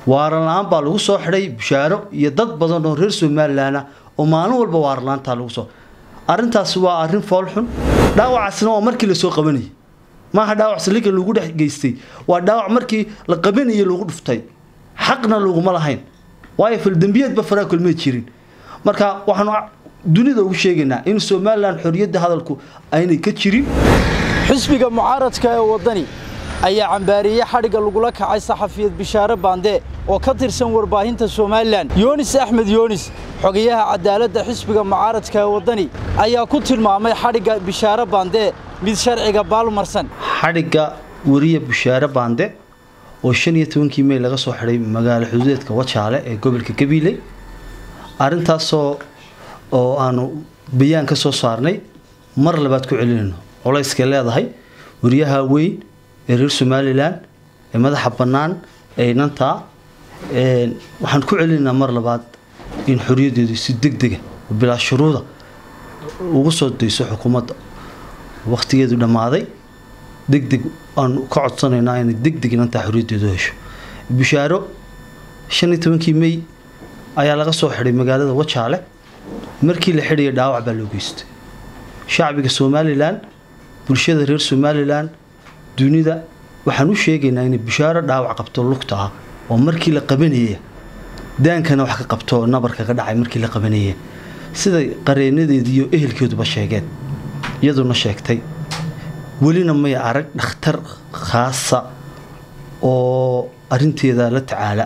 waaran la-aan baa lagu soo xidhay bushaaro iyo dad badan oo reer somalilan ah oo maalin walba waaran la-aantaa lagu soo arrintaasi waa arrin foolxun dhaawacaasna waa markii lasoo qabanayay maaha dhaawac saliga lagu dhex geystay waa dhaawac markii la qabanayay lagu dhuftay xaqna laguma lahayn waayo faldembiyeedba faraa kulmay jirin marka waxaanu dunida ugu sheegaynaa in somalilan xorriyadda hadalku aynay ka jirin xisbiga mucaaradka ee waddani ayaa cambaariyey xadhigga lagula kacay saxafiyad bishaare baande oo ka tirsan warbaahinta somalilan yoonis axmed yoonis xogayaha cadaaladda xisbiga mucaaradka ee waddani ayaa ku tilmaamay xadhigga bishaare baande mid sharciga baalmarsan xadhigga weriya bushaare baande oo shan iyo tobankii mey laga soo xidhay magaalo xuduudeedka wajaale ee gobolka gabiiley arrintaasoo oo aanu bayaan ka soo saarnay mar labaad ku celinayno culayskay leedahay weriyaha weyn ee reer somalilan ee madaxa bannaan ee inantaa waxaan ku celinaynaa mar labaad in xoriyaddeedu si deg dega bilaa shuruuda ugu soo dayso xukuumadda wakhtigeedu dhammaaday deg deg aanu ka codsanaynaa inay deg deg inantaa xoriyaddeedu hesho bishaaro shan iyo tobankii mey ayaa laga soo xidhay magaalada wajaale markii la xidhaya dhaawac baa loo geystay shacbiga somalilan bulshada reer somalilan dunida waxaan u sheegaynaa inay bishaaro dhaawac qabto lugta ah oo markii la qabanaya daankana wax ka qabto nabarka ka dhacay markii la qabanaya siday qareenadeedii iyo ehelkeeduba sheegeen iyaduna sheegtay welina may arag dhakhtar khaasa oo arinteeda la tacaala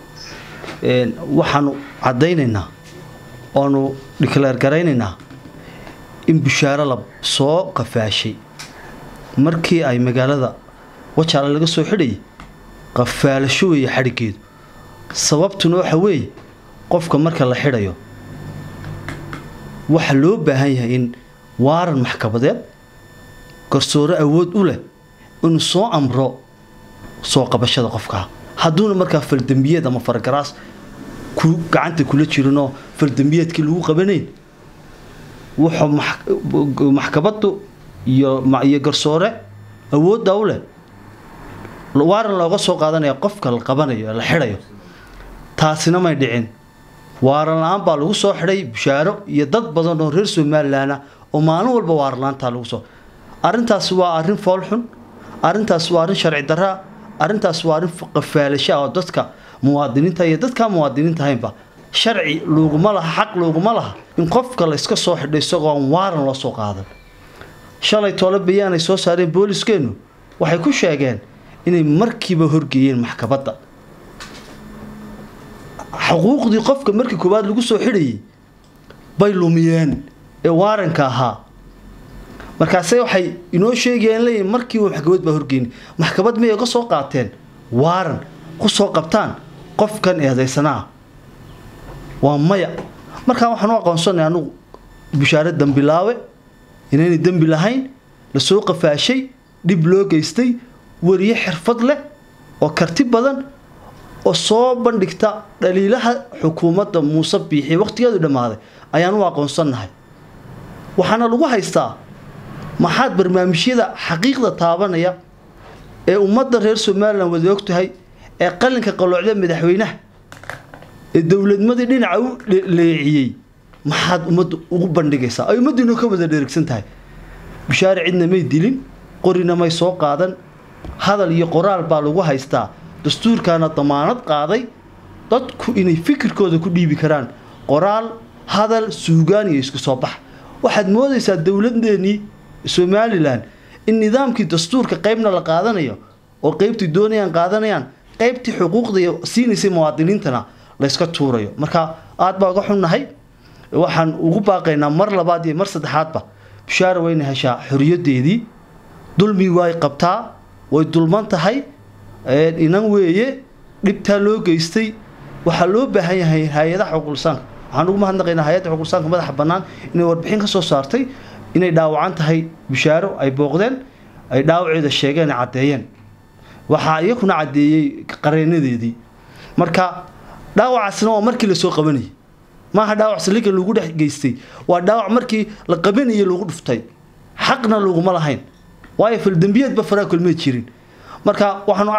waxaanu caddaynaynaa oanu dhikleer garaynaynaa in bishaaro la soo qafaashay markii ay magaalada wajaale laga soo xidhayay qafaalasho weeye xadhiggeedu sababtuna waxa weeye qofka marka la xidhayo waxa loo baahan yahay in waaran maxkamadeed garsoore awood u leh inuu soo amro soo qabashada qofkaa hadduuna markaa faldembiyeed ama fargaraas ku gacanta kula jirinoo faldembiyeedkii lagu qabanayn wuxuu maxkamaddu iyo iyo garsoore awoodda u leh waaran looga soo qaadanaya qofka la qabanayo ee la xidhayo taasina may dhicin waaran la-aan baa lagu soo xidhay bushaaro iyo dad badan oo reer somalilan ah oo maalin walba waaran la-aantaa lagu soo arrintaasi waa arrin foolxun arrintaas waa arrin sharci daraa arrintaas waa arrin qafaalasha oo dadka muwaadiniinta iyo dadkaa muwaadiniinta ahaynba sharci looguma laha xaq looguma laha in qofka la iska soo xidhay isagoo aan waaran loo soo qaadan shalay toole bayaan ay soo saareen booliskeennu waxay ku sheegeen inay markiiba horgeeyeen maxkamadda xuquuqdii qofka markii koowaad lagu soo xidhayay bay lumiyeen ee waaranka ahaa markaase waxay inoo sheegayeen leeyihin markiiba maxkamad baa horgeynay maxkamad miyay ka soo qaateen waaran ku soo qabtaan qofkan eedaysanaa waa maya markaa waxaan u aqoonsanay anugu bishaare dambilaawe inaynay dembi lahayn lasoo qafaashay dhib loo geystay weriye xirfad leh oo karti badan oo soo bandhigta dhaliilaha xukuumadda muuse biixi wakhtigeedu dhammaaday ayaan u aqoonsannahay waxaana lagu haystaa maxaad barnaamijyada xaqiiqda taabanaya ee ummadda reer somalilan wada og tahay ee qalinka qaloocda madaxweynaha ee dowladnimadii dhinaca u leeciyey maxaad ummadda ugu bandhigaysaa ay ummaddiinu ka wada dheregsan tahay bishaare cidna may dilin qorina may soo qaadan hadal iyo qoraal baa lagu haystaa dastuurkaana damaanad qaaday dadku inay fikirkooda ku dhiibi karaan qoraal hadal suugaan iyo isku soo bax waxaad moodaysaa dowladeennii somalilan in nidaamkii dastuurka qaybna la qaadanayo oo qaybtii doonayaan qaadanayaan qaybtii xuquuqda siinaysay muwaadiniintana layska tuurayo marka aad baa uga xunnahay waxaan ugu baaqaynaa mar labaad iyo mar saddexaadba bishaara wayna heshaa xoriyaddeedii dulmi way qabtaa way dulman tahay inan weeye dhibtaa loo geystay waxaa loo baahan yahay hay-adaha xuquuqlisaanka waxaan ugu mahadnaqaynaa hay-adda xuquuqlisaanka madaxa bannaan inay warbixin ka soo saartay inay dhaawacan tahay bishaaro ay booqdeen ay dhaawaceeda sheegeen ay caddeeyeen waxaa iyakuna caddeeyey qareenadeedii marka dhaawacaasna waa markii lasoo qabanayay maaha dhaawac saliga lagu dhex geystay waa dhaawac markii la qabanayay lagu dhuftay xaqna laguma lahayn waayo faldembiyeedba faraa kulmay jirin marka waxaanu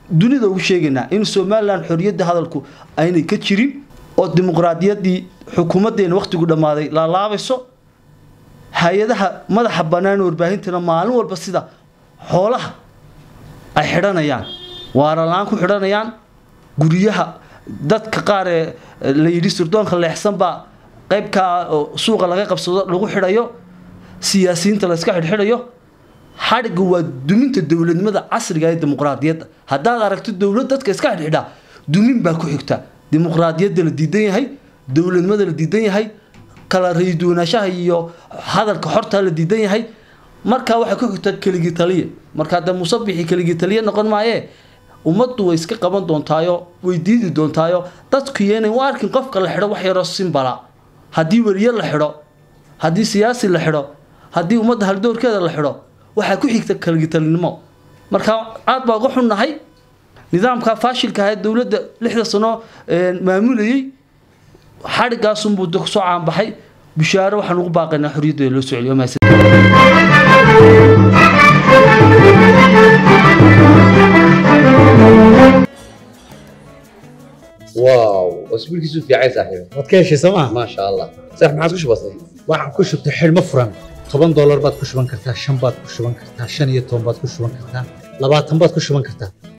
dunida ugu sheegaynaa in somalilan xorriyadda hadalku aynay ka jirin oo dimuqraadiyaddii xukuumaddeena wakhtigu dhammaaday laalaabayso hay-adaha madaxa bannaan warbaahintana maalin walba sida xoolaha ay xidhanayaan waaralaan ku xidhanayaan guryaha dadka qaar ee la yidhi sirdoonka leexsan baa qaybkaa suuqa laga qabsado lagu xidhayo siyaasiyiinta la iska xidhxidhayo xadhigga waa duminta dowladnimada casriga ee dimuqraadiyadda haddaad aragto dowlad dadka iska xidhxidhaa dumin baa ku xigta dimuqraadiyadda la diidan yahay dowladnimada la diidan yahay kala rayduwanaanshaha iyo hadalka xorta la diidan yahay markaa waxay ku xigta keligii taliya markaa dee musabixii keligii taliya noqon maayee ummaddu way iska qaban doontaayo way diidi doontaayo dadku yeenay u arkin qofka la xidho wax yaroo simbala haddii weriye la xidho haddii siyaasi la xidho haddii ummadda haldoorkeeda la xidho waxaa ku xigta kaligitalinimo marka aad baa uga xunnahay nidaamka faashilka ahae dowladda lixda sano maamulayey xadhigaasunbuu kusoo caanbaxay bishaaro waxaan ugu baaqaynaa xorriyaddeeda loo soo celiyo واو اسبوع كيسو في عايز صاحبي waad ka heshay sooma ما شاء الله صح ما عادش بسيط waxaan ku shubtay xidhmo furan toban doolar baad ku shuban kartaa shan baad ku shuban kartaa shan iyo toban baad ku shuban kartaa labaatan baad ku shuban kartaa